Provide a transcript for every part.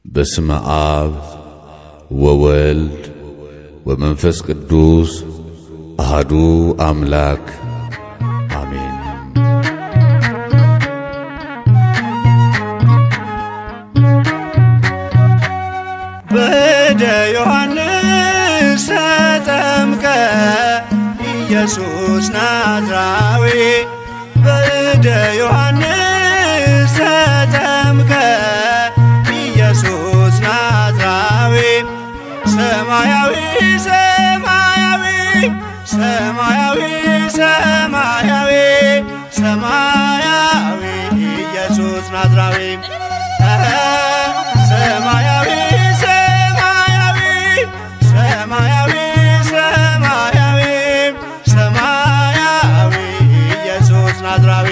በስመ አብ ወወልድ ወመንፈስ ቅዱስ አሃዱ አምላክ አሜን። በእደ ዮሐንስ ተጠምቀ ኢየሱስ ናዝራዊ በእደ ዮሐንስ ተጠምቀ ኢየሱስ ናዝራዊ ሰማያዊ ሰማያዊ ሰማያዊ ሰማያዊ ሰማያዊ ኢየሱስ ናዝራዊ ሰማያዊ ሰማያዊ ሰማያዊ ሰማያዊ ሰማያዊ ኢየሱስ ናዝራዊ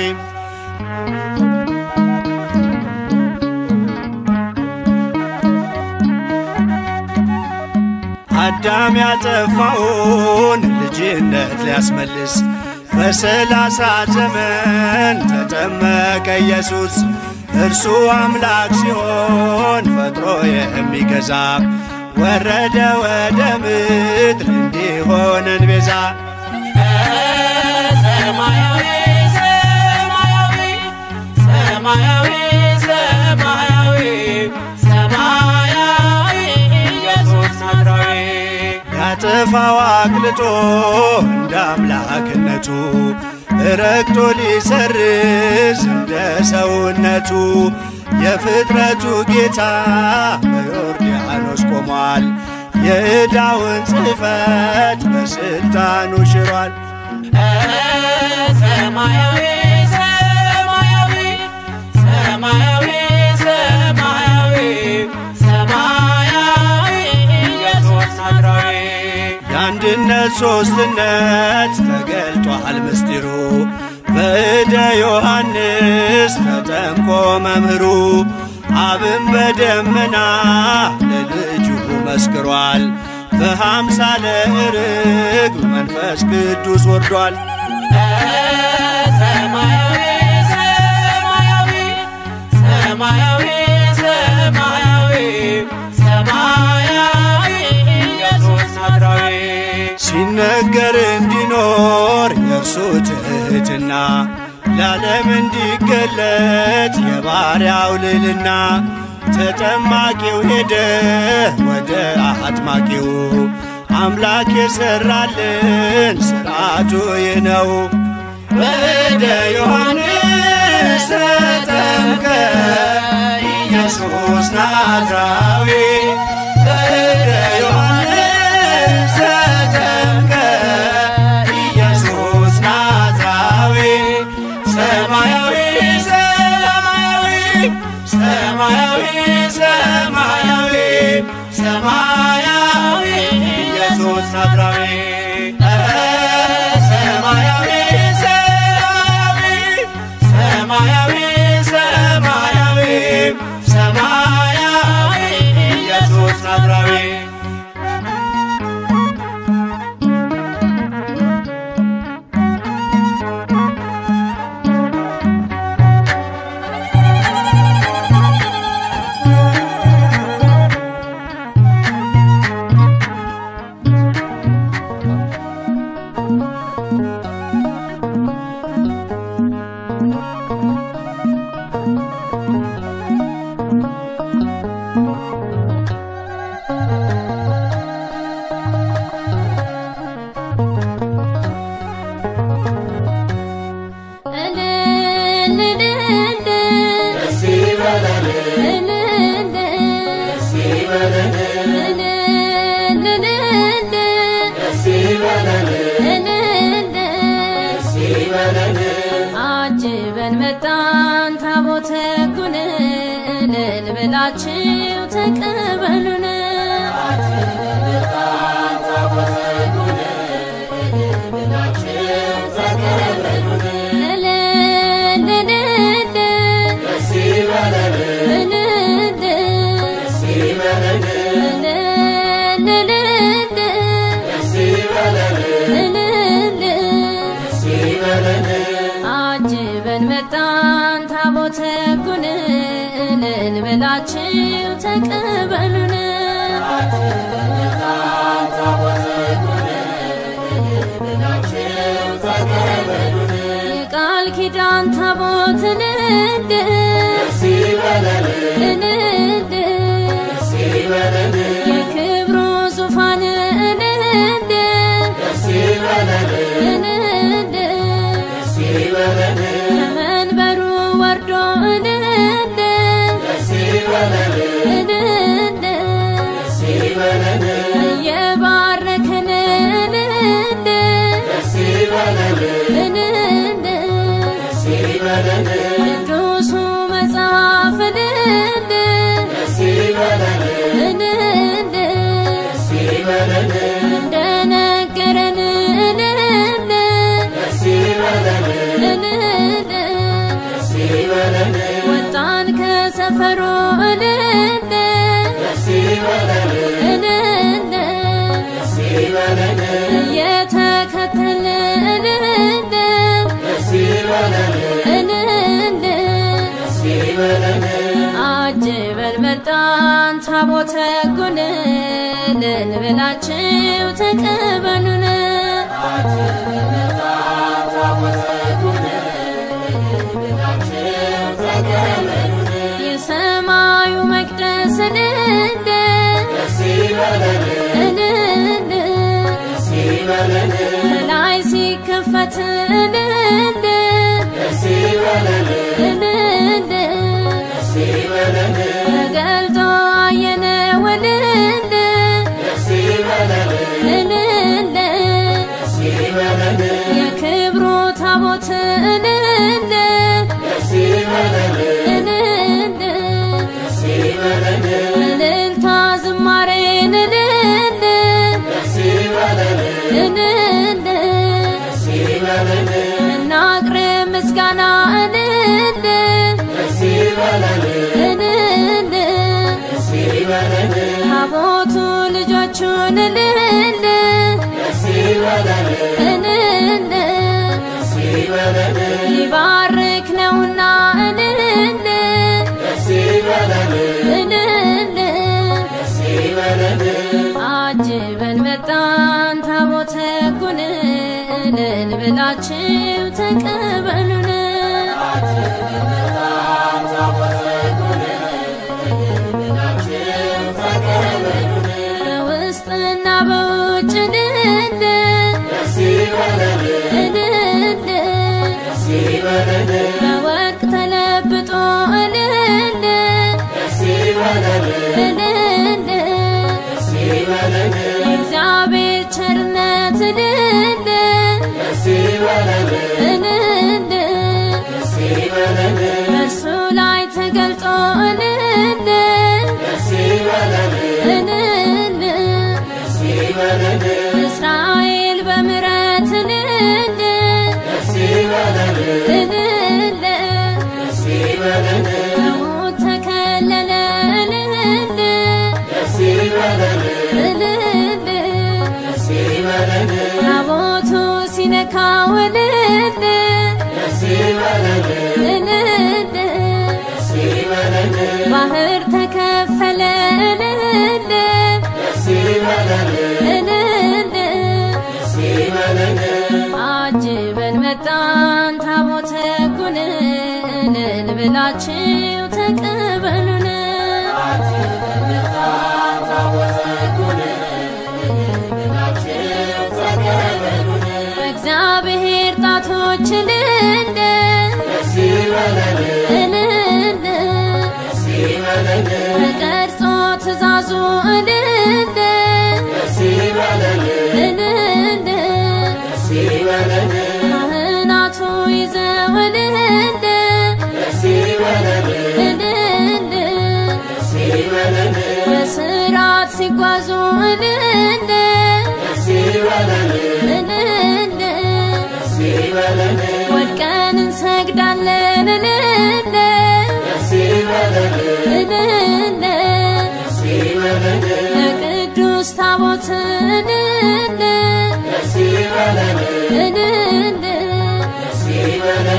አዳም ያጠፋውን ልጅነት ሊያስመልስ በሰላሳ ዘመን ተጠመቀ ኢየሱስ። እርሱ አምላክ ሲሆን ፈጥሮ የሚገዛ ወረደ ወደ ምድር እንዲሆነን ቤዛ ሰማያዊ ሰማያዊ ሰማያዊ ሰማያዊ ሰማያዊ ኢየሱስ ናዝራዊ ያጠፋው አቅልጦ እንደ አምላክነቱ ረግጦ ሊሰርዝ እንደ ሰውነቱ የፍጥረቱ ጌታ በዮርዳኖስ ቆሟል። የዕዳውን ጽሕፈት በሥልጣኑ ሽሯል። ሰማያዊ ሰማያዊ ሰማያዊ ሰማያዊ ሰማያዊ ኢየሱስ ናዝራዊ የአንድነት ሦስትነት ተገልጧል ምስጢሩ በእደ ዮሐንስ ተጠምቆ መምህሩ አብን በደመና ለልጁ መስክሯል። በሃምሳለ ርግብ መንፈስ ቅዱስ ወርዷል። ሰማያዊ ሰማያዊ ሰማያዊ ሰማያዊ ሰማያዊ ኢየሱስ ናዝራዊ ሲነገር እንዲኖር የእርሱ ትሕትና ለዓለም እንዲገለጥ የባሪያው ልልና ተጠማቂው ሄደ ወደ አጥማቂው አምላክ የሠራልን ሥርዓቱ ይህ ነው። በእደ ዮሐንስ ተጠምቀ ኢየሱስ ናዝራዊ በእደ ዮሐንስ ተጠምቀ ኢየሱስ ናዝራዊ ሰማያዊ ሰማያዊ ሰማያዊ ሰማያዊ ሰማያዊ ኢየሱስ ናዝራዊ ሰማያዊ ሰማያዊ ሰማያዊ ሰማያዊ ኢየሱስ ናዝራዊ አጅበን መጣን ታቦተ ሕጉን እልል ብላችሁ ተቀበሉን። እልል እልል እልል አጅበን መጣን ታቦተ ሕጉን እልል ብላችሁ ተቀበሉን የቃል ኪዳን ታቦትን እንድ እንድ የክብሩ ዙፋን እንድ እንድ ከመንበሩ ወርዶ እንድ እንድ እየባረከን እንድ እንድ ቅዱሱ መጽሐፍ እንድ እንድ እንደነገረን እንድ እንድ ወጣን ከሰፈሩ እንድ እንድ እየተከተልን እንድ እንድ አጅበን መጣን ታቦተ ሕጉን ልንብላችሁ ተቀበሉን የሰማዩ መቅደስ እንደ እንደ ከላይ ሲከፈት እንደ እንደ ተገልጦ አየነው እንደ እንደ የክብሩ ታቦት እንደ እንደ እልልታ ዝማሬን እንደ እንደ እናቅርብ ምስጋና እንደ እንደ ታቦቱ ልጆቹን እንደ እንደ ሊባርክ ነውና እንደ እንደ አጅበን መጣን ታቦተ ሕጉን ልንብላችሁ ተቀበሉን በውስጥና በውጭ እንደ እንደ በወርቅ ተለብጦ እንደ እንደ የእግዚአብሔር ቸርነት እንደ እንደ በእርሱ ላይ ተገልጦ እንደ እንደ እስራኤል በምሕረት እንደ እንደ ከሞት ተከለለ እንደ እንደ ታቦቱ ሲነካው እንደ እንደ ባህር ተከፈለ እንደ እንደ አጅበን መጣን ታቦተ ሕጉን ልንብላችሁ ተቀበሉን በእግዚአብሔር ጣቶች እንደ እንደ ተቀርጾ ትእዛዙ እንደ እንደ ካህናቱ ይዘው እንደ እንደ በስርዓት ሲጓዙ እንደ እንደ ወድቀን እንሰግዳለን እንደ እንደ ለቅዱስ ታቦት እንደ እንደ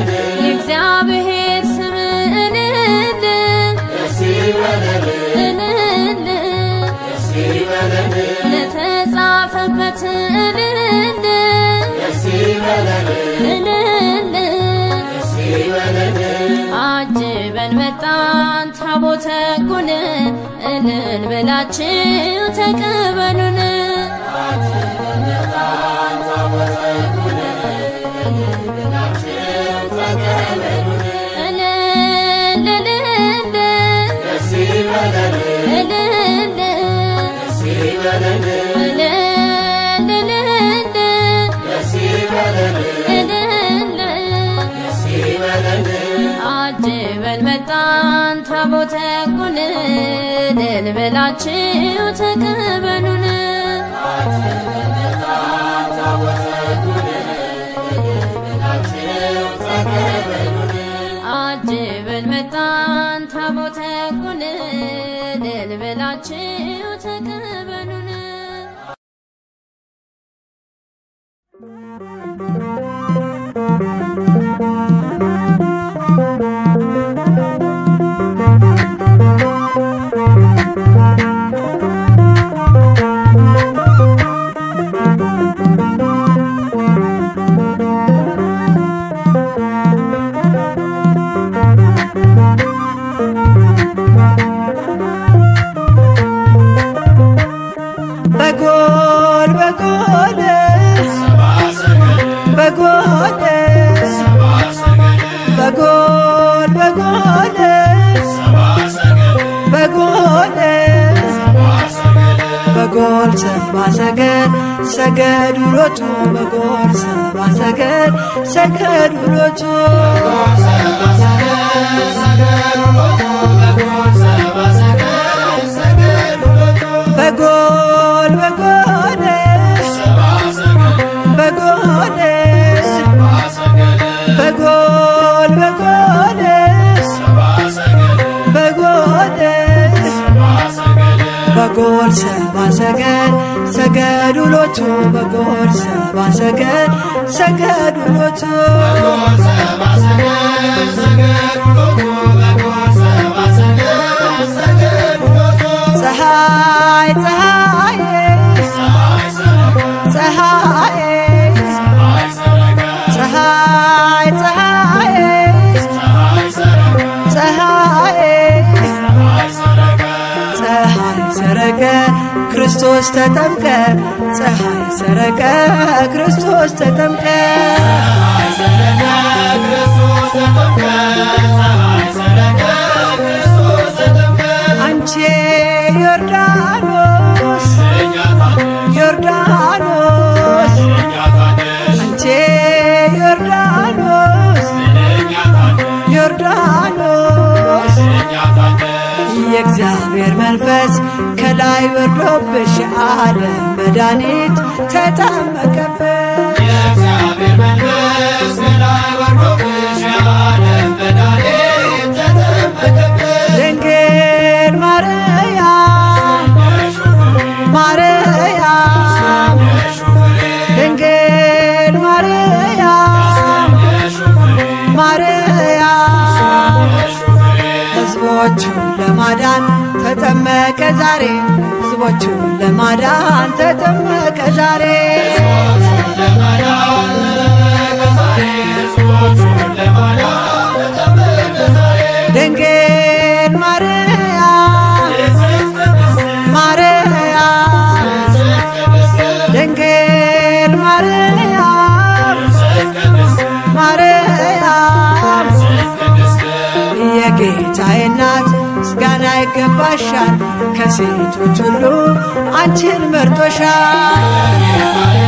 የእግዚአብሔር ስም እንደ እንደ ታቦት እልል እልል አጅበን መጣን ታቦተ ጉን እልል ብላችሁ ተቀበሉን እልል እልል እልል እልል እልል አጅበን መጣን ታቦተ ጉን እልል ብላችሁ ተቀበሉን አጅበን መጣን ታቦተ ጉን እልል ብላችሁ ተቀበሉን በጎል በጎል በጎል በጎል በጎል በጎል በጎል ሰባ ሰገድ ሰገድ ውሎቱ በጎል ሰባ ሰገድ ሰገድ ውሎቱ በጎል በጎል በጎል በጎል በጎል በጎል በጎል ሰባ ሰገድ ሰገድ ውሎቱ በጎል ሰባ ሰገድ ሰገድ ውሎቱ ፀሐይ ፀሐይ ፀሐይ ፀሐይ ፀሐይ ፀሐይ ፀሐይ ሰረቀ ክርስቶስ ተጠምቀ ፀሐይ ሰረቀ ክርስቶስ ተጠምቀ አንቺ ዮርዳኖስ ዮርዳኖስ አንቺ ዮርዳኖስ ዮርዳኖስ የእግዚአብሔር መንፈስ ከላይ ወርዶብሽ ዓለም መድኃኒት ተጠመቀብሽ ድንግል ማርያም ማርያም ድንግል ማርያም ማርያም ሕዝቦቹን ለማዳን ተጠመቀ ዛሬ ሕዝቦቹን ለማዳን ተጠመቀ ዛሬ ድንግል ማርያም ማርያም ድንግል ማርያም ማርያም የጌታዬ እናት ምስጋና ይገባሻል ከሴቶች ሁሉ አንቺን መርጦሻል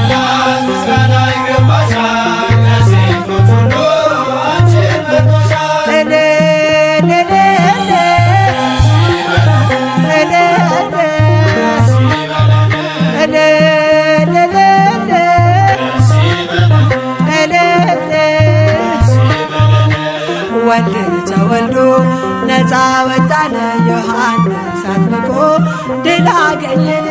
እልል እልል እልል እልል እልል ወልድ ተወልዶ ነፃ ወጣነ ዮሐንስ አጥምቆ ድል አገኘን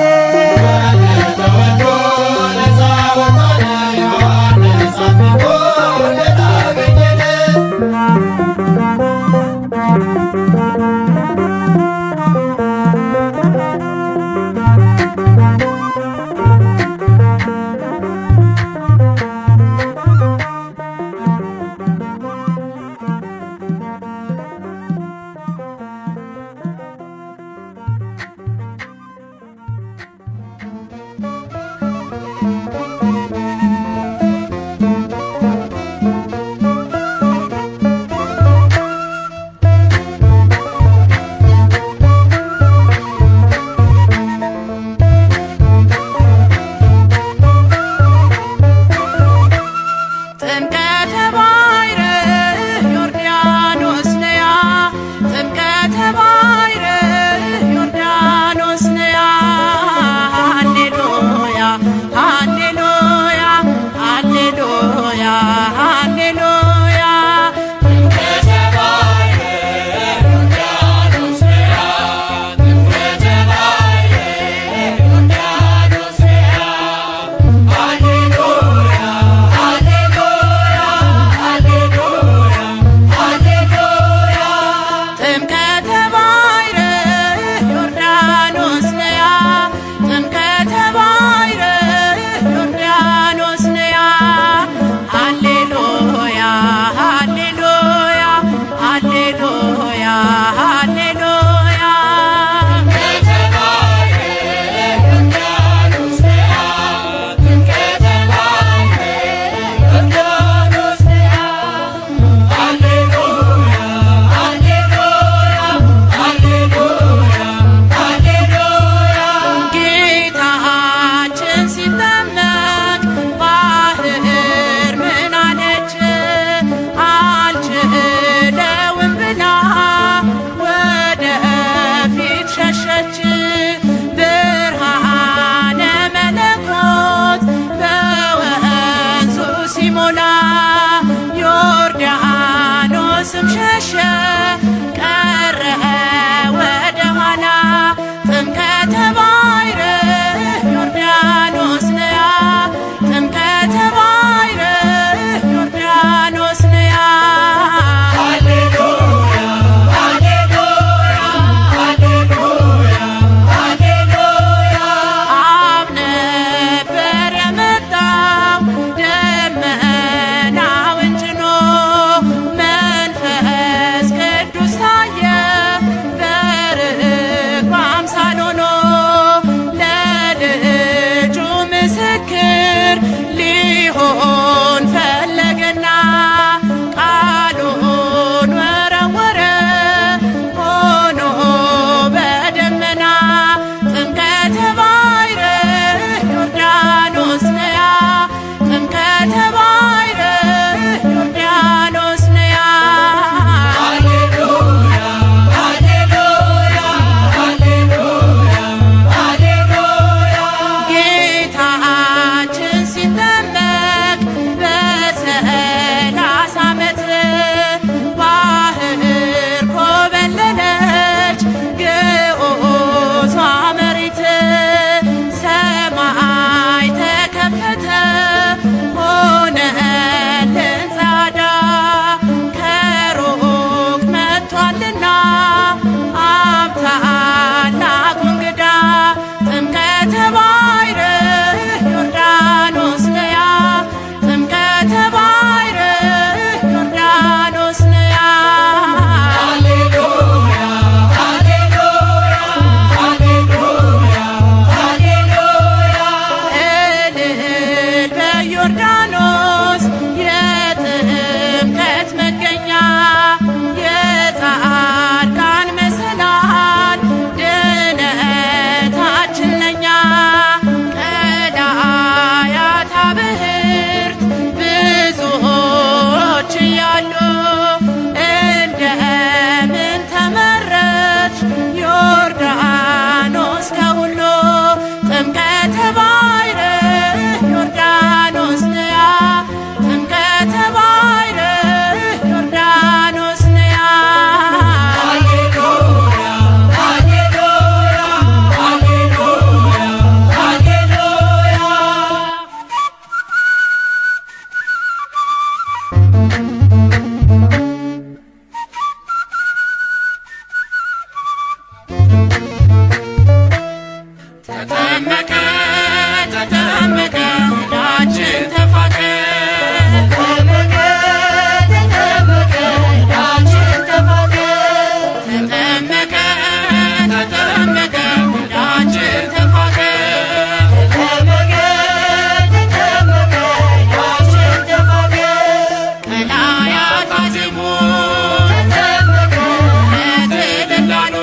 ተጠመቀ ተጠመቀ ዕዳችን ተፋቀ ተጠመቀ ተጠመቀ ዕዳችን ተፋቀ ቀላያት አዜሙ ለትልላሉ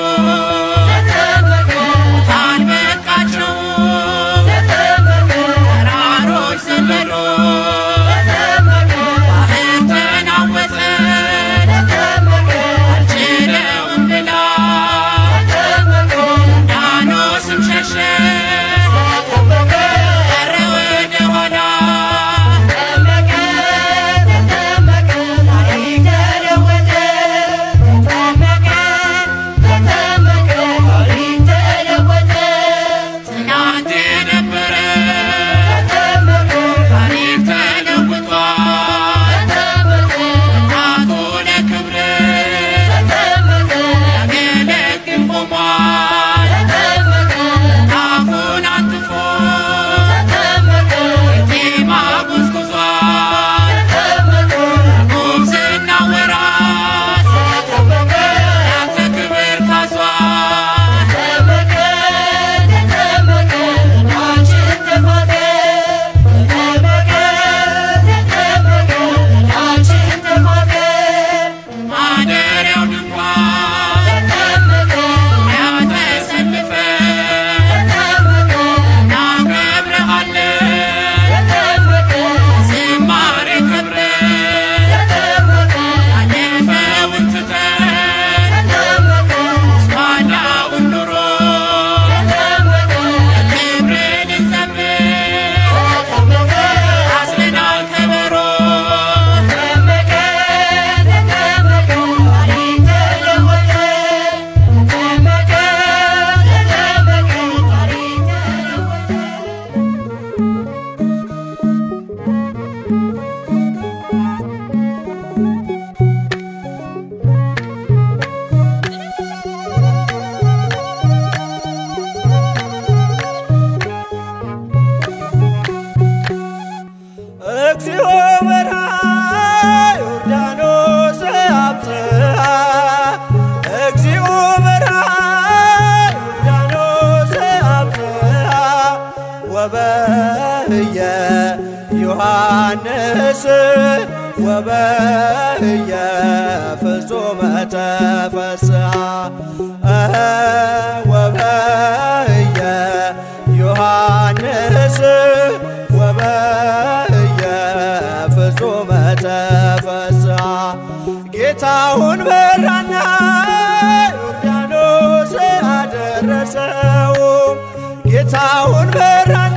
ሙታን በቃቸው ተራሮች ዘለሉ ባህር ተናወጠ አልችለውም ብላ ዳኖስም ሸሸ ቀረ ወደ ኋላ ትናንት የነበረ ታሪክ ተለውጧል ወጣቱ ለክብር ያገለግል ቆሟል አፉን አንጥፎ ጤማ ጎዝጉዟል ጉብዝና ወራት ያንተ ክብር ታዟል ማደሪያው ድንኳን ያተሰልፈን እናከብርሃለን ዝማሬ ከብረን ያለፈውን ትተን ኋላውን ኑሮ ክብርን እንዘምር አዝለናል ከበሮ እግዚኦ በርሃ ዮርዳኖስ አብጽሐ እግዚኦ በርሃ ዮርዳኖስ አብጽሐ ወበህየ ዮሐንስ ወበህየ ፍጹመ ተፈስሐ እኸ ወበህየ ዮሐንስ ወበህየ ፍጹመ ተፈስሐ ጌታውን በራና ዮርዳኖስ አደረሰው ጌታውን በራና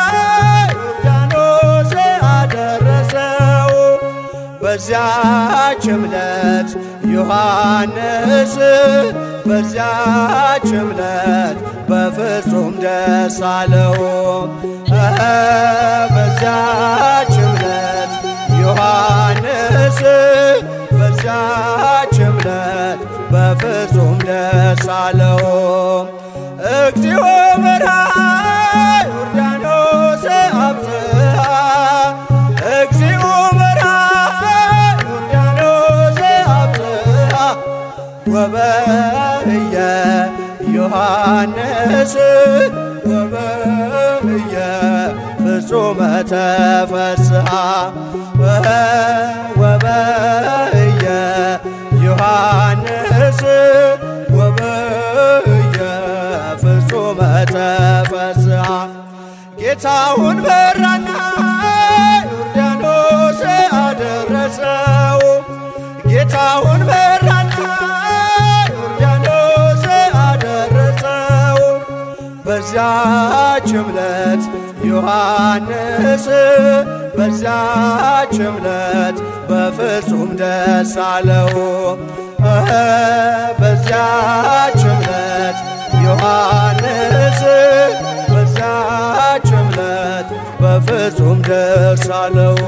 ዮርዳኖስ አደረሰው በዚያች ዕለት ዮሐንስ በዚያች ዕለት በፍጹም ደስ አለው እኸ በዚያች ዕለት ዮሐንስ በዚያች ዕለት በፍጹም ደስ አለው እግዚኦ በርሃ ዮርዳኖስ አብጽሐ እግዚኦ በርሃ ዮርዳኖስ አብጽሐ ወበህየ ዮሐንስ ወበህየ ፍጹመ ተፈስሐ ወበህየ ዮሐንስ ወበህየ ፍጹመ ተፈስሐ ጌታውን በራና ዮርዳኖስ አደረሰው ጌታውን በራና ዮርዳኖስ አደረሰው በዚያች ዕለት ዮሐንስ በዚያች ዕለት በፍጹም ደስ አለው እኸ በዚያች ዕለት ዮሐንስ በዚያች ዕለት በፍጹም ደስ አለው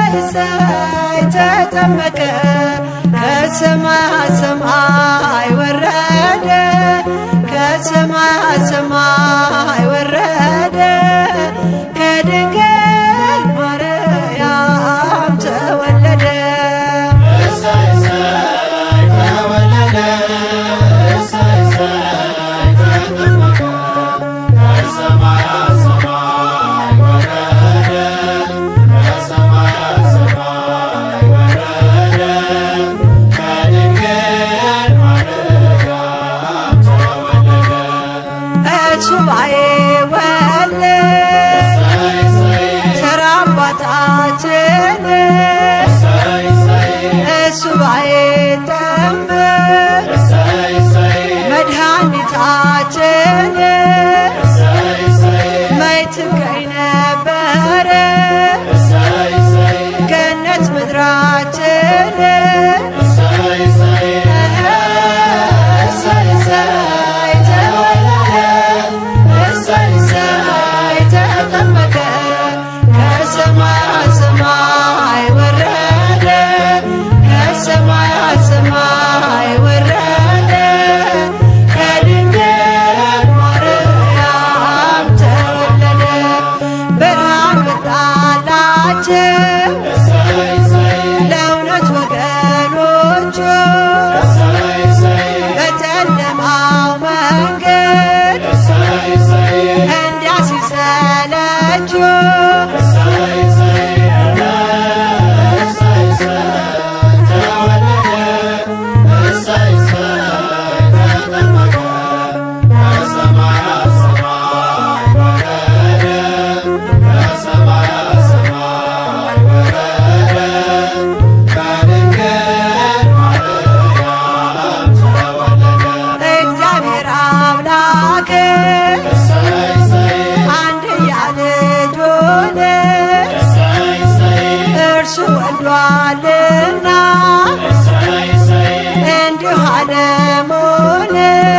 እሰይ እሰይ ተጠመቀ ከሰማይ ሰማይ ወረደ ከሰማይ ሰማይ ወረደ ከድንግል ማርያም ተወለደ ሱባኤ ወለ ተራ አባታችን ሱባኤ ጠምር መድኃኒታችን መች ትገኝ ነበረ ገነት ምድራችን እሰይ እሰይ ተወለደ እሰይ እሰይ ተጠመቀ ከሰማይ ሰማይ ወረደ ከሰማይ ሰማይ ወረደ ከድንግል ማርያም ተወለደ ብርሃን ወጣላቸው ለእውነት ወገኖቹ በጨለማው መንገድ እንዲያሲሰለችው እግዚአብሔር አምላክ አንድያ ልጁን እርሱ ወልዷልና እንዲሁ ዓለሙን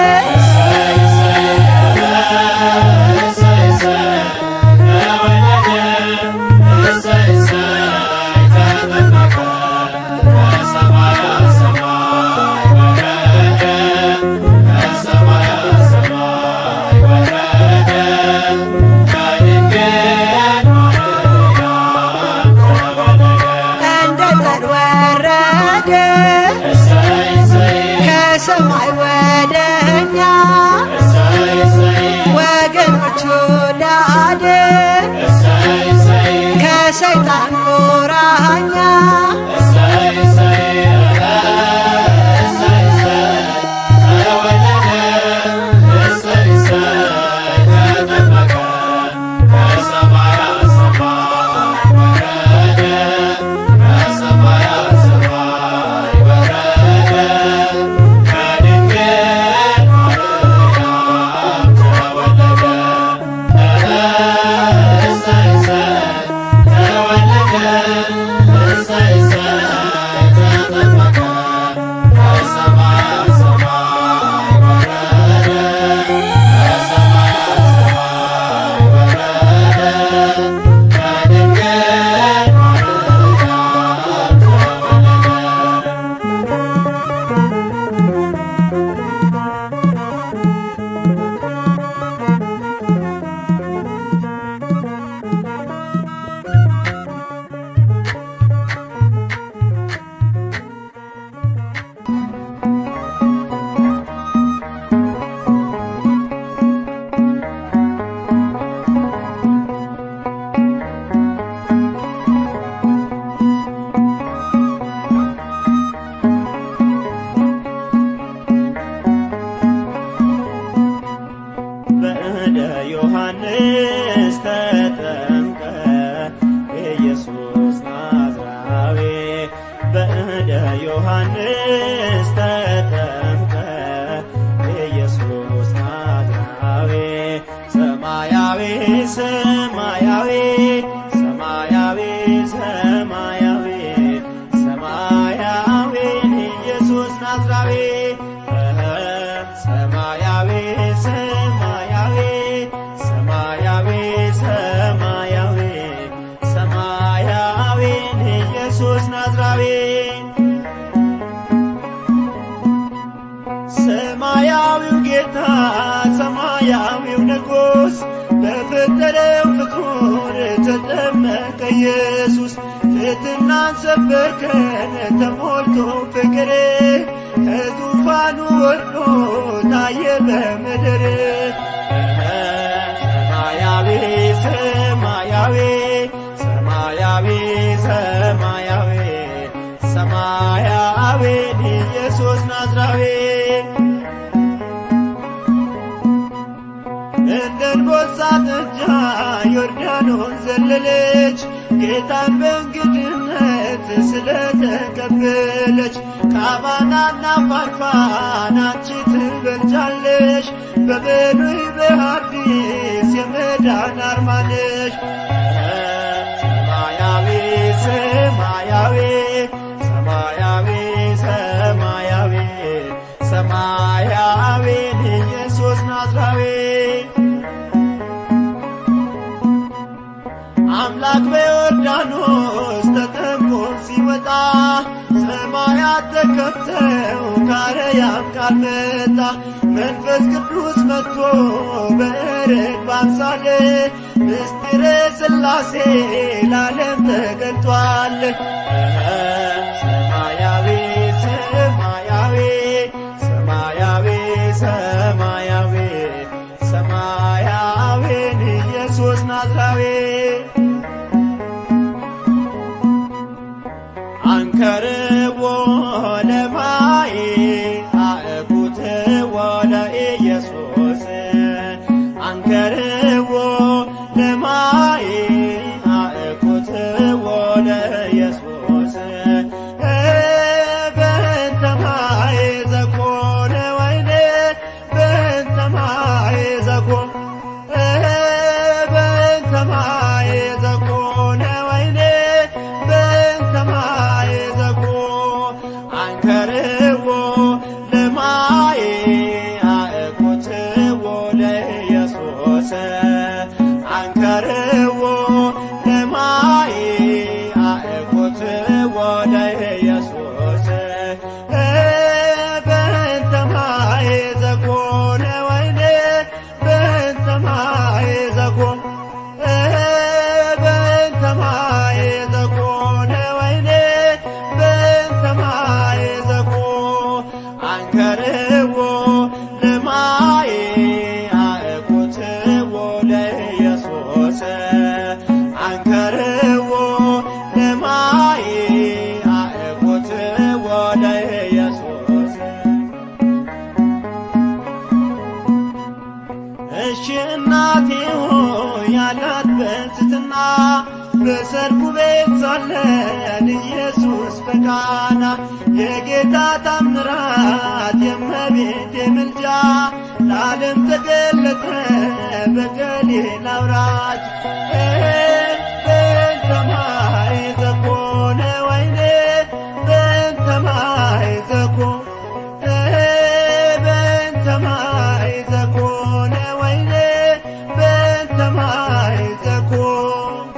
እንደ ጠል ወረደ ከሰማይ ወደኛ ወገኖቹ ሊያድን ከሰይጣን ቁራኛ በእደ ዮሐንስ ተጠምቀ ኢየሱስ ናዝራዊ በእደ ዮሐንስ ተጠምቀ ኢየሱስ ናዝራዊ ሰማያዊ ሰማያዊ ሰማያዊ ሰማያዊ ሰማያዊ ኢየሱስ ናዝራዊ ሰማያዊ ሰማያዊ ሰማያዊ ሰማያዊ ሰማያዊ ኢየሱስ ናዝራዊ ሰማያዊው ጌታ ሰማያዊው ንጉሥ በፈጠረው ፍጡር ተጠመቀ ኢየሱስ ትሕትናን ሰበከን ተሞልቶ ፍቅር ከዙፋኑ ወርዶ ታየ በምድር ሰማያዊ ሰማያዊ ሰማያዊ ሰማያዊ ሰማያዊ ኢየሱስ ናዝራዊ እንደ አንበሳ ጥጃ ዮርዳኖስ ዘለለች ጌታን በእንግድነት ስለተቀበለች ካባናና ፋርፋን አንቺ ትበልጫለሽ በብሉይ በሐዲስ የመዳን አርማ ነሽ ሰማያዊ ሰማያዊ ሰማያዊ ሰማያዊ ሰማያዊ ኢየሱስ ናዝራዊ አምላክ በዮርዳኖስ ተጠምቆ ሲመጣ ሰማያት ተከፍተው ካረያም ቃል መጣ መንፈስ ቅዱስ መጥቶ በርግብ አምሳል ምስጢረ ሥላሴ ለዓለም ተገልጧል። ሰማያዊ ሰማያዊ ሰማያዊ ሰማያዊ ሰማያዊን ኢየሱስ ናዝራዊ አንከርዎ ለማይ አእኩትዎ ለኢየሱስ አንከርዎ ለማይ አእኩትዎ ለኢየሱስ በእንተ ማይ ዘኮነ ወይኔ በእንተ ማይ ዘኮነ በእንተ ማይ ዘኮነ ወይኔ በእንተ ማይ ዘኮ አንከርዎ ለማይ አእኩትዎ ለኢየሱስ አንከርዎ ለማይ አእኩትዎ ለኢየሱስ በእንተ ማይ ዘኮነ ወይኔ በእንተ ማይ ዘኮነ በእንተ ማይ ዘኮነ ወይኔ በእንተ ማይ ዘኮ አንከርዎ ለማይ አእኩትዎ ለኢየሱስ አንከርዎ ለማይ አእኩትዎ ለኢየሱስ እሺ እናቴ ሆይ ያላት በትሕትና በሰርጉ ቤት ሳለን ኢየሱስ በቃና የጌታ ታምራት የእመቤቴ ምልጃ ለዓለም ተገለጠ በገሊላ አውራጅ በእንተ ማይ ዘኮነ ወይኔ በእንተ ማይ ዘኮነ በእንተ ማይ ዘኮነ ወይኔ በእንተ ማይ ዘኮነ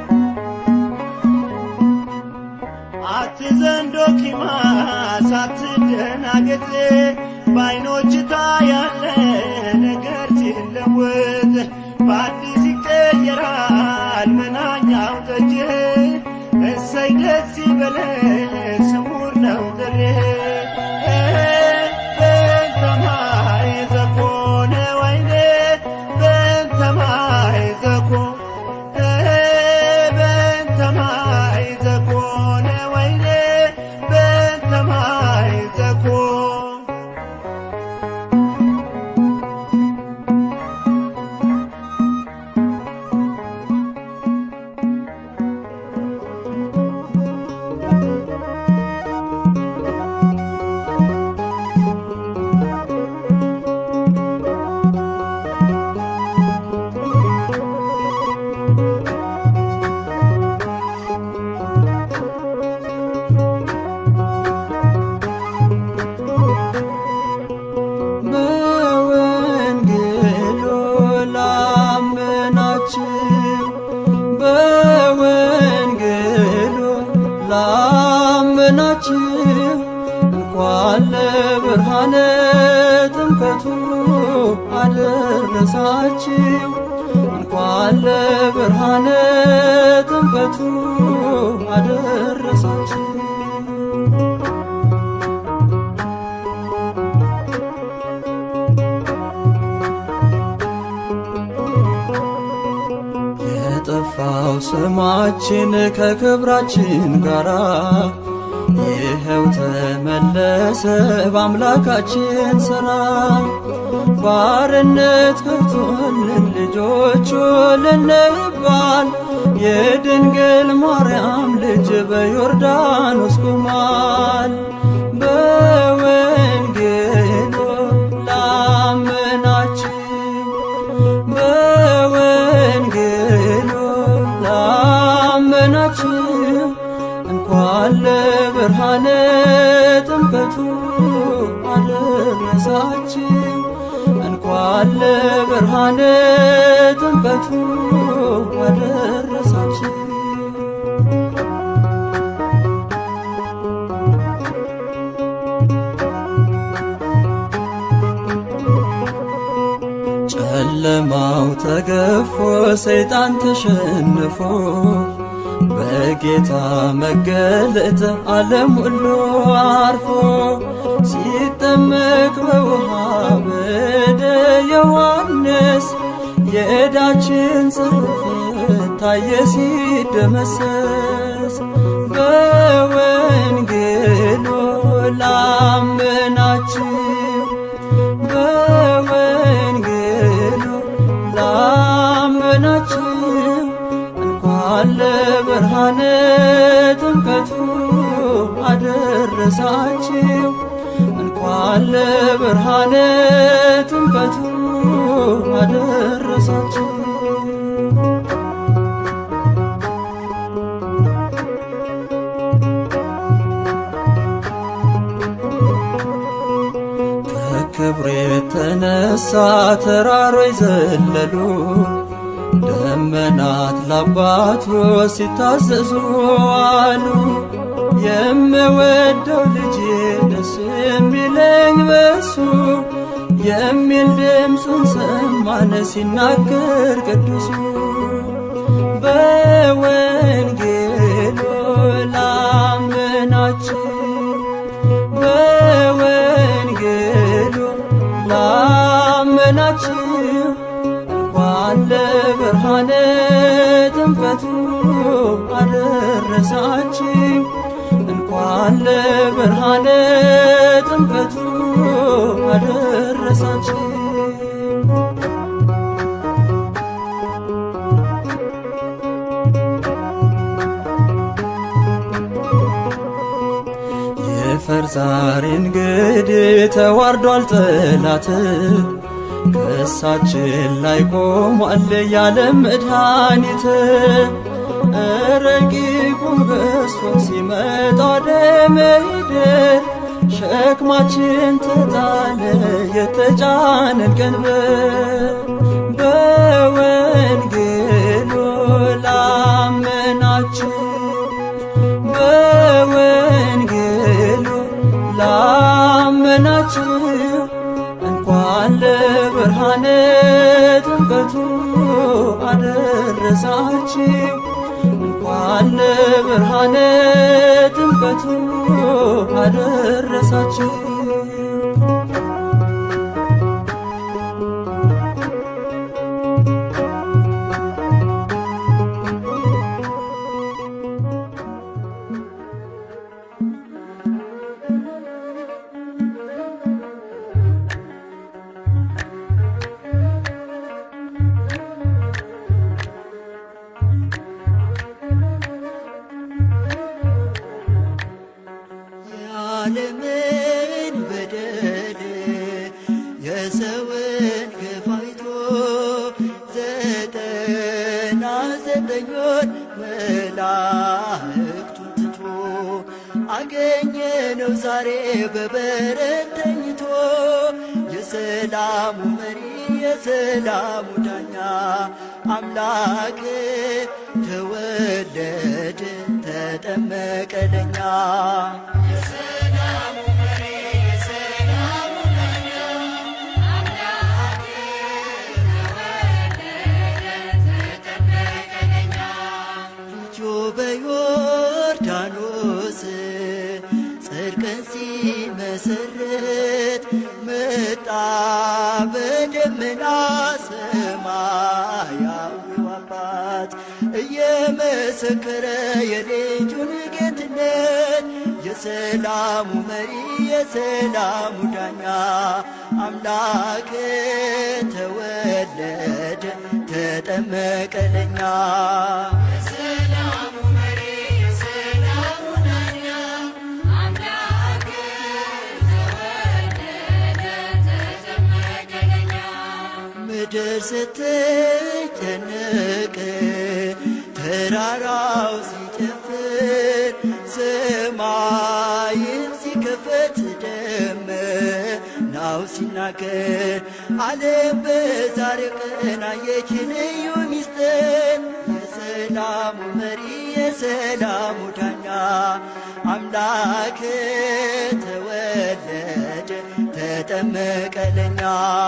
አትዘንዶ ኪማስ አትደናገጥ በዓይኖች ታያለ ነገር ሲለወጥ በአዲስ ይቀየራል መናኛው ጠጅ እሰይ ደስ ይበለን ስሙር ነው ጥሬ በእንተ ማይ ዘኮነ ወይኔ በእንተ ማይ ዘኮነ በእንተ ማይ ዘኮነ ወይኔ በእንተ ማይ ዘኮነ አደረሳችሁ እንኳን ለብርሃነ ጥምቀቱ አደረሳችሁ እንኳን ለብርሃነ ጥምቀቱ አደረሳችሁ የጠፋው ስማችን ከክብራችን ጋራ ይኸው ተመለሰ በአምላካችን ሥራ ባርነት ከቶልን ልጆቹ ልንባል የድንግል ማርያም ልጅ በዮርዳኖስ ቆሟል በወንጌሉ ላመናችሁ በወንጌሉ ላመናችሁ እንኳን ለብርሃነ ጥምቀቱ አደረሳችሁ እንኳን ለብርሃነ ጥምቀቱ አደረሳችሁ ጨለማው ተገፎ ሰይጣን ተሸንፎ በጌታ መገለጥ ዓለም ሁሉ አርፎ ሲጠመቅ በውሃ በደ ዮሐንስ የዕዳችን ጽሕፈት ታየ ሲደመሰስ በወንጌሉ ላመናችሁ በወንጌሉ ላመናችሁ እንኳን ለብርሃነ ጥምቀቱ አደረሳችሁ እንኳን ለብርሃነ ጥምቀቱ አደረሳችሁ ከክብሩ የተነሳ ተራሮች ዘለሉ ደመናት ላባቱ ሲታዘዙ አሉ። የምወደው ልጄ ደስ የሚለኝ በሱ የሚል ድምፁን ሰማን ሲናገር ቅዱሱ በወንጌሉ ላመናችሁ በወንጌሉ ላመናችሁ እንኳን ለብርሃነ ጥምቀቱ አደረሳችሁ እንኳን ለብርሃነ ጥምቀቱ አደረሳችሁ የፈርዛሪ እንግዲህ ተዋርዷል ጠላት ከእሳችን ላይ ቆሟል ያለ መድኃኒት ረቂቁ ገዝፎ ሲመጣ ደመሄደር ሸክማችን ተጣለ የተጫነን ቀንበር በወንጌሉ ላመናችሁ በወንጌሉ ላመናችሁ እንኳን ለብርሃነ ጥምቀቱ አደረሳችሁ እንኳን ለብርሃነ ጥምቀቱ አደረሳችሁ የዓለምን በደል የሰውን ግፍ አይቶ ዘጠና ዘጠኙን መላእክቱን ትቶ አገኘነው ዛሬ በበረት ተኝቶ የሰላሙ መሪ የሰላሙ ዳኛ አምላክ ተወለደ ተጠመቀ ለኛ ክርስቶስ ጽድቅን ሲመሰርት መጣ በደመና ሰማያዊው አባት እየመሰከረ የልጁን ጌትነት የሰላሙ መሪ የሰላሙ ዳኛ አምላክ ተወለደ ተጠመቀ ለኛ የሰላሙ መሪ የሰላሙ ዳኛ አምላክ ተወለደ ተጠመቀ ለኛ ምድር ስትጨነቅ ተራራው ሲጨፍር ሰማይም ሲከፈት ደመናው ሲናገር ዓለም በዛሬው ቀን አየች ልዩ ሚስጥር የሰላሙ መሪ የሰላሙ ዳኛ አምላክ ተወለደ ተጠመቀ ለኛ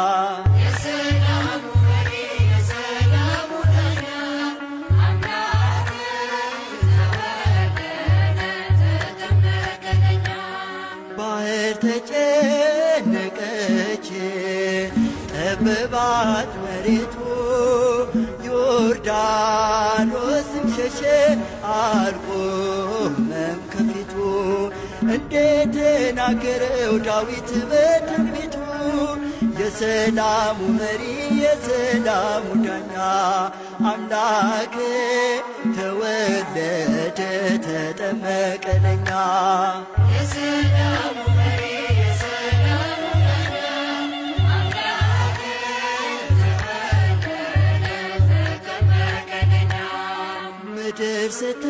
የሰላሙ መሪ የሰላሙ ዳኛ አምላክ ተወለደ ተጠመቀ ለኛ ባህር ተጨነቀች ጠበባት መሬቱ ዮርዳኖስም ሸሸ አልቆመም ከፊቱ እንደተናገረው ዳዊት በትንቢቱ የሰላሙ መሪ የሰላሙ ዳኛ አምላክ ተወለደ ተጠመቀ ለኛ የሰላሙ መሪ የሰላሙ ዳኛ አምላክ ተወለደ ተጠመቀ ለኛ ምድር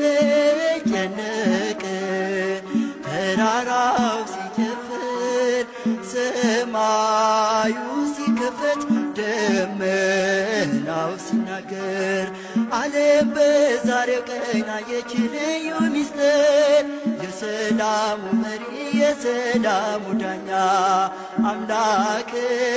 ስትጨነቅ ተራራው ሲጨፍር ሰማዩ ሲከፈት ደመናው ሲናገር ዓለም በዛሬው ቀን አየች ልዩ ሚስጥር የሰላሙ መሪ የሰላሙ ዳኛ አምላክ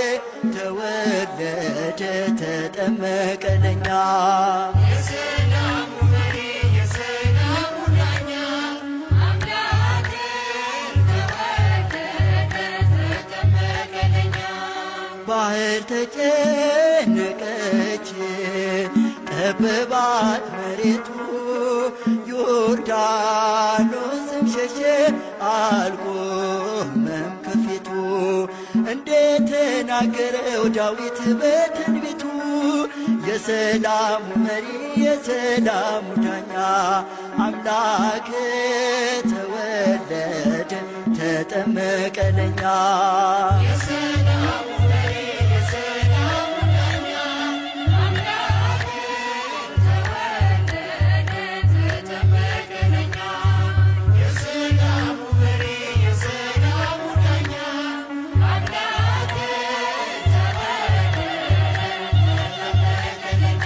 ተወለደ ተጠመቀ ለኛ የሰላሙ መሪ የሰላሙ ዳኛ አምላክ ተወለደ ተጠመቀ ለኛ ባህር ተጨነቀች ጠበባት መሬቱ ዮርዳኖስም ሸሸ አልቆመም ከፊቱ እንደተናገረው ዳዊት በትንቢቱ የሰላሙ መሪ የሰላሙ ዳኛ አምላክ ተወለደ ተጠመቀ ለኛ የሰላሙ መሪ የሰላሙ ዳኛ አምላክ ተወለደ ተጠመቀ ለኛ የሰላሙ መሪ የሰላሙ ዳኛ አምላክ ተወለደ ተጠመቀ ለኛ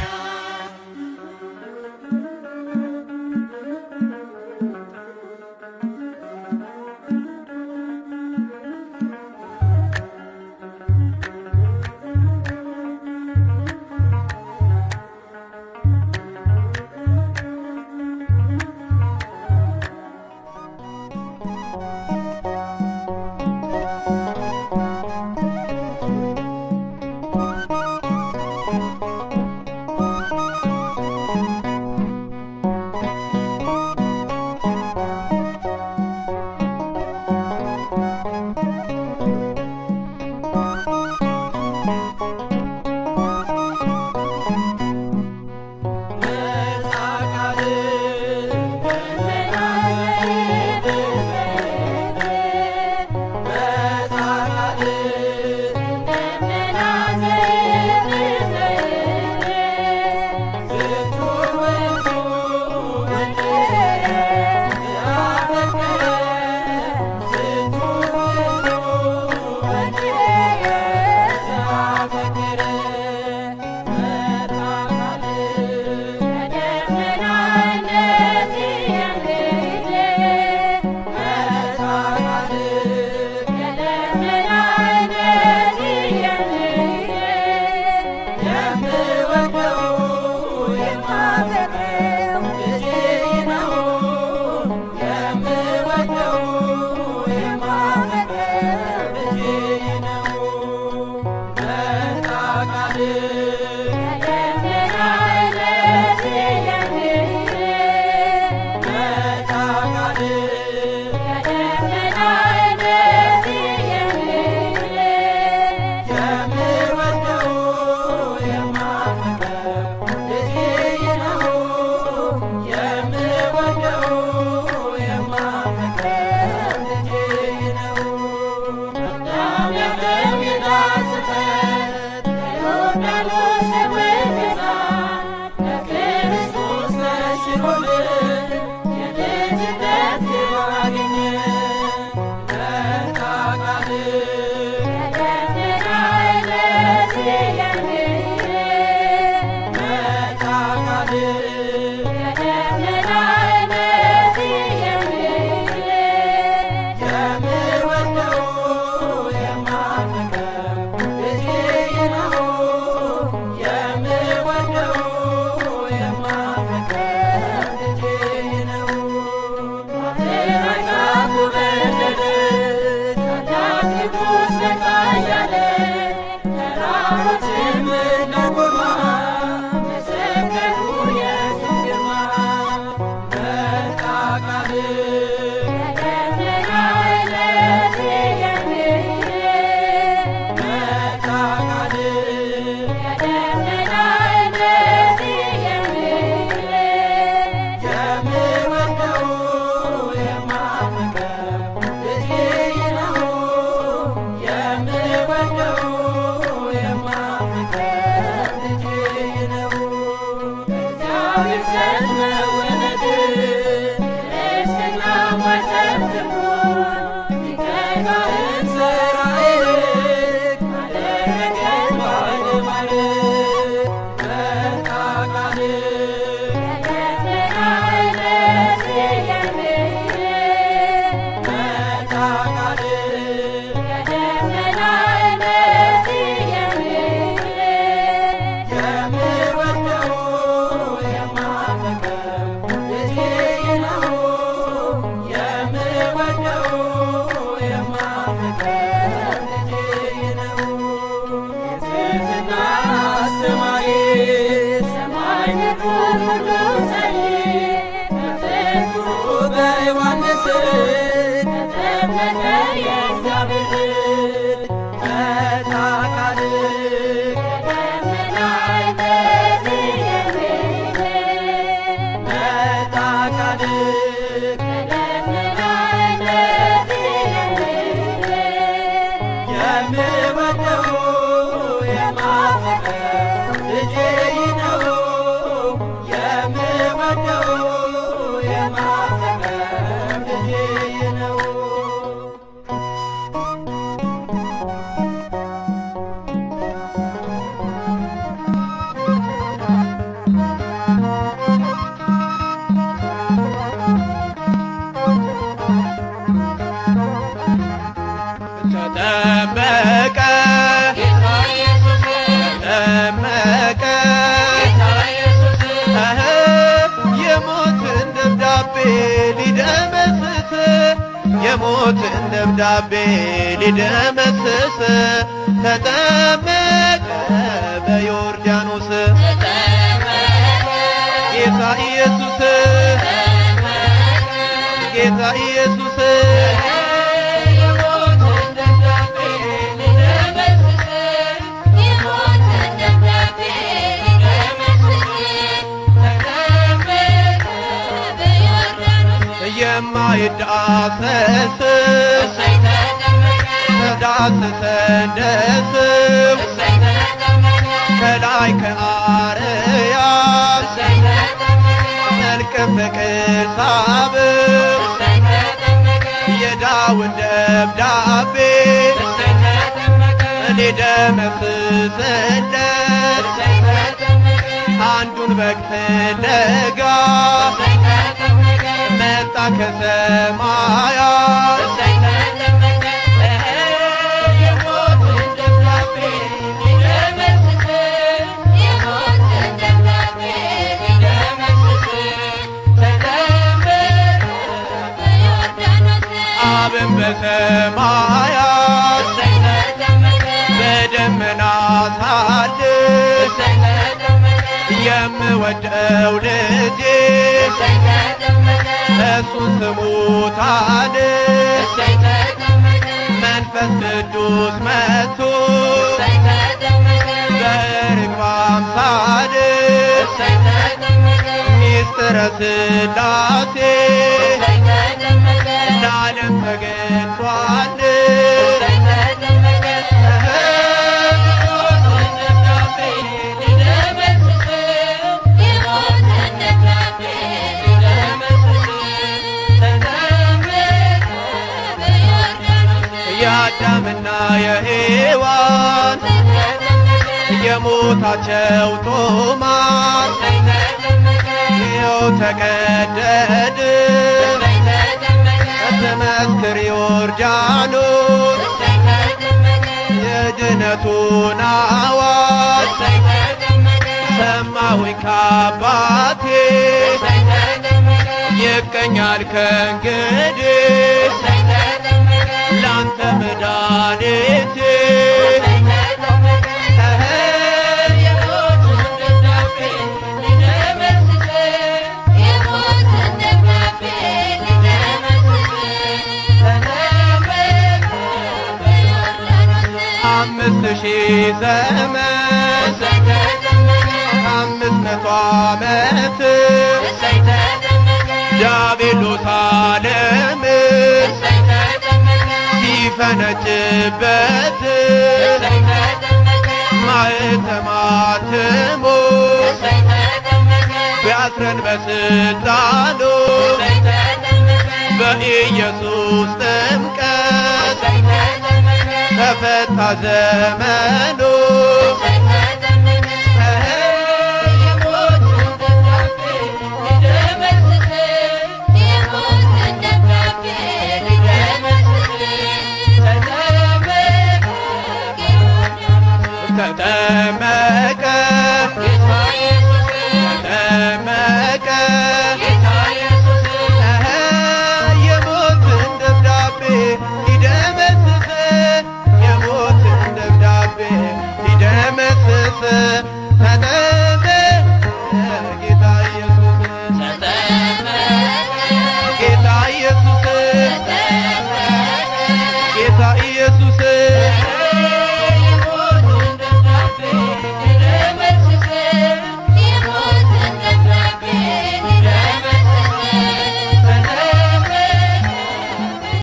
ተጠመቀ ተጠመቀ እህ የሞትን ደብዳቤ ሊደመስስ የሞትን ደብዳቤ ሊደመስስ ተጠመቀ በዮርዳኖስ ጌታ ኢየሱስ ጌታ ኢየሱስ የማይዳሰስ ተዳስሰ እንደስም ከላይ ከአርያም መልክም በቅሳብ የዳውን ደብዳቤ ሊደመስስለት አንዱን በግ ፍለጋ መጣ ከሰማያት አብን በሰማያት በደመና ሳልፍ የምወደው ልጄ እሱን ስሙታል መንፈስ ቅዱስ መጥቶ በርግብ አምሳል ሚስጥረ ሥላሴ ለዓለም ተገልጧል። የአዳምና የሔዋን የሞታቸው ጦማር ይኸው ተቀደድ ተመስክር ዮርዳኖስ የድነቱን አዋጅ ሰማሁኝ ከአባቴ ይቀኛል ከእንግዲህ ላንተ መድኃኒቴ Yeah. ሺህ ዘመን ከአምስት መቶ ዓመት ዲያብሎስ ዓለምን ሲፈነጭበት ማኅተማትሞ ቢያስረን በስልጣኑ በኢየሱስ ጥምቀት ተፈታ ዘመኑ ተጠመቀ ተጠመቀ የሞትን ደብዳቤ ሊደመስስ የሞትን ደብዳቤ ሊደመስስ ተጠመቀ ጌታ ኢየሱስ ጌታ ኢየሱስ ጌታ